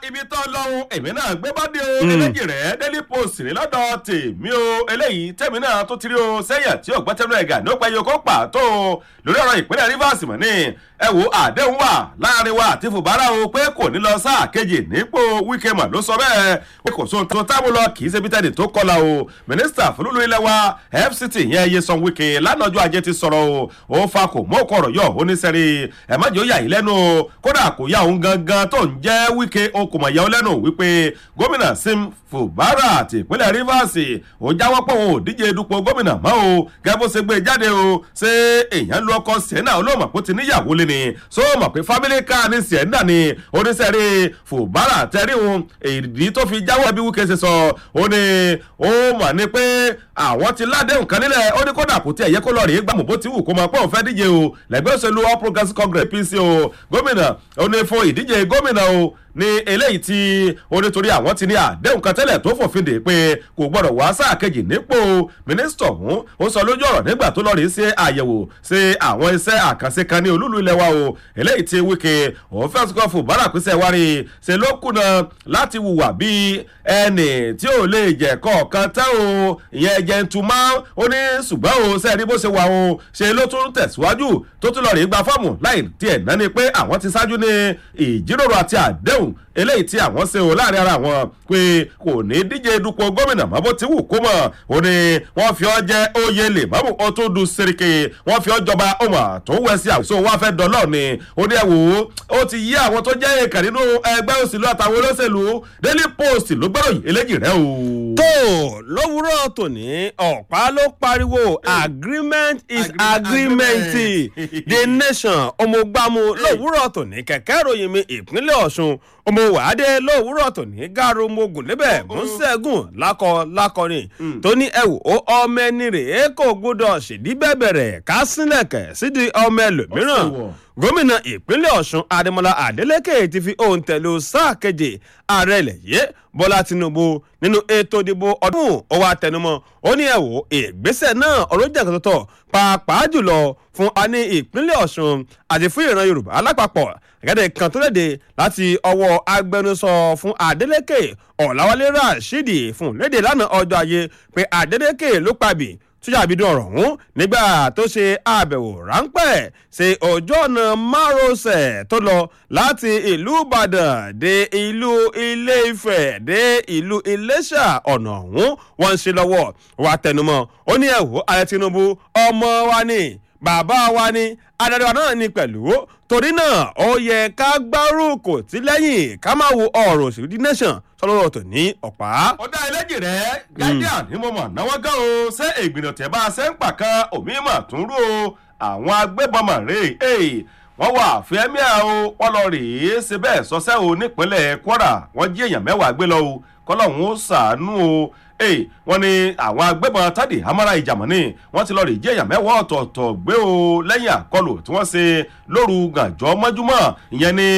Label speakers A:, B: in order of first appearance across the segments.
A: ibi tó lọ́hùn èmi náà gbé bọ́dé o eléjì rẹ̀ daily post ní lọ́dọ̀ tèmi o eléyìí tèmi náà tó ti rí o sẹ́yìn tí ò gbẹ́tẹ́nu ẹ̀gà ní ó pẹ́ yòókù pàtó o lórí ọ̀rọ̀ ìpínlẹ̀ rivers mọ̀ ní ẹ wo àdéhùn wà láàrin wa àti fùbárà o pé kò ní lọ sáà kejì nípò wíkẹ́ mọ̀ ló sọ bẹ́ẹ̀ pé kò sóhun tó tábù lọ kì í ṣe bítẹ́ẹ̀dì tó kọlà o mínísítà fúlùlù ilẹ̀ wa fct yẹn Nyesom Wike lánàájú ajé ti sọ̀rọ̀ o ó fa kò mọ́ ọ̀rọ̀ yọ oníṣẹ́rí ẹ̀ má jẹ́ ó yà yín lẹ́nu o kódà kò yá òun gangan tó ń jẹ́ Wike o kò mọ̀ yà ó lẹ́nu wípé gómìnà Sim Fubara ti ìpínlẹ̀ Rivers ó jáwọ́ pé òun ò díje dupò gómìnà mọ́ o gẹ́gẹ́ bó ṣe gbé jáde o ṣé èèyàn lu ọkọ Sienna olóòmọ̀ kó ti níyàwó lé ni so mọ̀ pé family car ní Sienna ni oníṣẹ́rí Fubara tẹ́rí òun èdè tó fi jáwọ́ bí Wike ṣe sọ ó ní ó mọ̀ ní pé àwọn ti ládéhùn kan nílẹ̀ ó ní kódà kò tí ẹ̀ yẹ kó lọ rèé gbàmù bó ti wù kó máa pọ̀ òun fẹ́ díje o lẹ́gbẹ́ òṣèlú All Progressives Congress APC o gómìnà ó ní fún ìdíje gómìnà o ní eléyìí tí ó nítorí àwọn ti ní àdéhùn kan tẹ́lẹ̀ tó fòfin dè pé kò gbọ́dọ̀ wá sáà kejì nípò mínísítà ọ̀hún ó sọ lójú ọ̀rọ̀ nígbà tó lọ rí sí àyẹ̀wò sí àwọn iṣẹ́ àkànṣe kan ní olúlu ilẹ̀ wa o eléyìí tí Wike òun fẹ́ sọ́kọ́ fún bàrà pèsè wárí ṣe ló kùnà láti hùwà bí ẹnì tí ò lè jẹ́ kọ̀ọ̀kan tẹ́ o ìyẹn jẹ́ntùmá ó ní ṣùgbọ́n o sẹ́ẹ̀rí bó ṣe wà o ṣe ló tún tẹ̀síwájú tó tún lọ rí gba fọ́ọ̀mù láì tiẹ̀ náà ni pé àwọn ti ṣáájú ní ìjíròrò àti àdéhùn eléyìí tí àwọn ṣe o láàrin ara wọn pé kò ní díje dupò gómìnà mọ́ bó ti wù kó mọ̀ ó ní wọ́n fi ọ́ jẹ́ oyè lè mọ́mú ó tún du serike wọ́n fi ọ́ jọba ọmọ tó wẹ̀ sí àwùjọ wọn fẹ́ dọ́lọ́ ni ó ní ẹ wò ó ó ti yí àwọn tó jẹ́ èèkàn nínú ẹgbẹ́ òṣèlú àtàwọn olóṣèlú Daily Post ló gbọ́dọ̀ yìí eléjì rẹ o.
B: tó lówùúrọ̀ tòní ọ̀pá ló pariwo agreement is agreement the nation ọmọgbàmù lówùúrọ̀ tòní kẹ̀kẹ́ ìròyìn mi ìpínlẹ̀ Ọ̀ṣun ọmọ wàádé lówùúrọ̀ tòní gàrú mogun níbẹ̀ mọ́sẹ́gùn lákọ lákọrin tó ní ẹ̀wò ó ọmọ ẹni rèé kò gbọdọ̀ ṣèdí bẹ̀bẹ̀rẹ̀ ká sílẹ̀kẹ̀ sídìí ọmọ ẹlòmíràn gómìnà ìpínlẹ̀ ọ̀ṣun adémọlá adélèké ti fi ohùn tẹ̀lé sáà keje ààrẹ ilẹ̀ yìí bọ́lá tinubu nínú ètò ìdìbò ọdún ó wá tẹnumọ́ ó ní ẹ̀wò ìgbésẹ̀ náà ọlọ́jà kan tọ̀tọ̀ pàápàá jùlọ fún a ní ìpínlẹ̀ ọ̀ṣun àti fún ìran yorùbá alápapọ̀ gẹ́gẹ́ kan tó léde láti ọwọ́ agbẹnusọ fún adélèké ọ̀làwálé rashidi fún léde lánàá ọjọ́ ayé pé adélèké ló pàbí sójà àbídùn ọ̀rọ̀ ọ̀hún nígbà tó ṣe àbẹ̀wò ráńpẹ́ ṣe ojú ọ̀nà márosẹ̀ tó lọ láti ìlú ìbàdàn dé ìlú ilé-ifẹ̀ dé ìlú iléṣà ọ̀nà ọ̀hún wọ́n ń ṣe lọ́wọ́ wa tẹnumọ́ ó ní ẹ̀wò ààrẹ tinubu ọmọ wa ni bàbá wa ni adarí wa náà ni pẹ̀lú torí náà ó yẹ ká gbárùkù tí lẹ́yìn ká máa wo ọ̀rọ̀ òṣèlú the nation sọlọ́rọ̀ tó ní ọ̀pá.
A: ó dá ẹlẹ́jì rẹ̀ guardian ní mo mọ̀ náwó gan o ṣé ìgbìnà tẹ̀ bá a ṣe ń pàkan omi mà tún rú o àwọn agbébọn mà rè é wọ́n wà fẹ́míà o wọ́n lọ rèé ṣe bẹ́ẹ̀ sọ́sẹ́ o nípínlẹ̀ kwara wọ́n jí èèyàn mẹ́wàá gbé lọ o kọ́lọ́hún ó ṣàánú o ee wọ́n ní àwọn agbébọn tádì hamara ìjàmọ́ni wọ́n ti lọ rí jẹ́ èèyàn mẹ́wàá ọ̀tọ̀ọ̀tọ̀ gbé o lẹ́yìn àkọlù tí wọ́n ṣe lóru gànjọ́ mọ́júmọ́ ìyẹn ní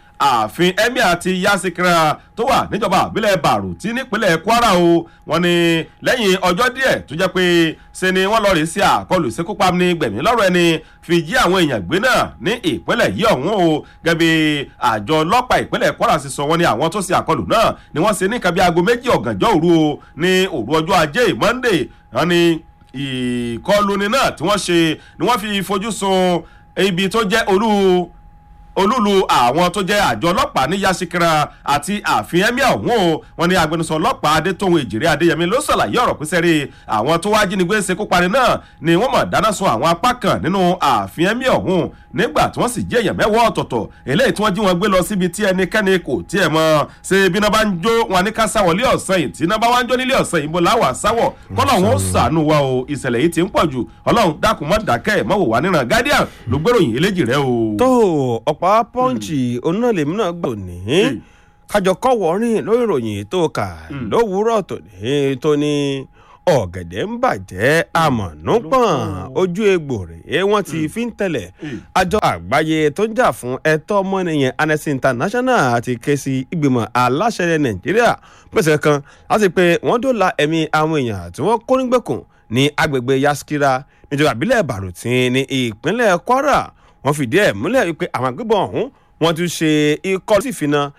A: ààfin emir ti yasikira tó wà níjọba àbílẹ̀ bàrùtí nípínlẹ̀ kwara o wọ́n ní lẹ́yìn ọjọ́ díẹ̀ tó jẹ́ pé ṣe ni wọ́n lọ rí sí àkọlù ìṣekúpa ní gbẹ̀mí lọ́rọ̀ ẹni fi jí àwọn èèyàn gbé náà ní ìpínlẹ̀ yìí ọ̀hún o gẹ́bí àjọ ọlọ́pàá ìpínlẹ̀ kwara sì sọ wọ́n ní àwọn tó ṣe àkọlù náà ni wọ́n ṣe ní nǹkan bí aago méjì ọ̀gànjọ́ òru o ní òru ọjọ́ ajé monday wọ́n ní ìkọlùni náà tí wọ́n ṣe ni wọ́n fi fojú sun ibi tó jẹ́ olú olúlu àwọn tó jẹ́ àjọ ọlọ́pàá ní yasikira àti ààfin emir ọ̀hún o wọn ní agbẹnusọ ọlọ́pàá adétòhun èjìrè adéyẹmí ló ṣàlàyé ọ̀rọ̀ pín sẹ́rí àwọn tó wá jínigbé ṣekú pani náà ni wọ́n mọ̀ dáná sun àwọn apá kan nínú ààfin emir ọ̀hún nígbà tí wọ́n sì jí èèyàn mẹ́wọ́ ọ̀tọ̀ọ̀tọ̀ eléyìí tí wọ́n jí wọn gbé lọ síbi tí ẹnikẹ́ni kò tiẹ̀ mọ̀ ṣe bí iná bá ń jó wọn ní ká sáwọ̀ lé ọ̀sán yìí tí iná bá wá ń jó nílé ọ̀sán yìí bó láwà sáwọ̀ kọ́lọ̀ wọn ó sànù wa o ìṣẹ̀lẹ̀ yìí ti ń pọ̀ jù ọlọ́run dákun mọ́ dákẹ́ mọ́ wò wá níran guardian ló gbèròyìn eléjì rẹ o.
B: tó ọ̀pá pọ́ǹchì onílẹ̀mí náà gbà ní kájọ kọ́ wọ́rin lórí ìròyìn tó kà lówùúrọ̀ tòní tó ní ọ̀gẹ̀dẹ̀ ń bàjẹ́ àmọ̀nùpọ̀n ojú egbò rèé wọ́n ti fi ń tẹ̀lẹ̀ àjọ àgbáyé tó ń jà fún ẹ̀tọ́ ọmọnìyàn Amnesty International ti ké sí ìgbìmọ̀ aláṣẹ nàìjíríà pèsè kan láti pé wọ́n dóòlà ẹ̀mí àwọn èèyàn tí wọ́n kó nígbèkùn ní agbègbè Yaskira níjọba ìbílẹ̀ Bàrùtín ní ìpínlẹ̀ Kwara wọ́n fìdí ẹ̀ múlẹ̀ wípé àwọn agbébọn ọ̀hún wọ́n tún ṣe ikọ́ sí ìfina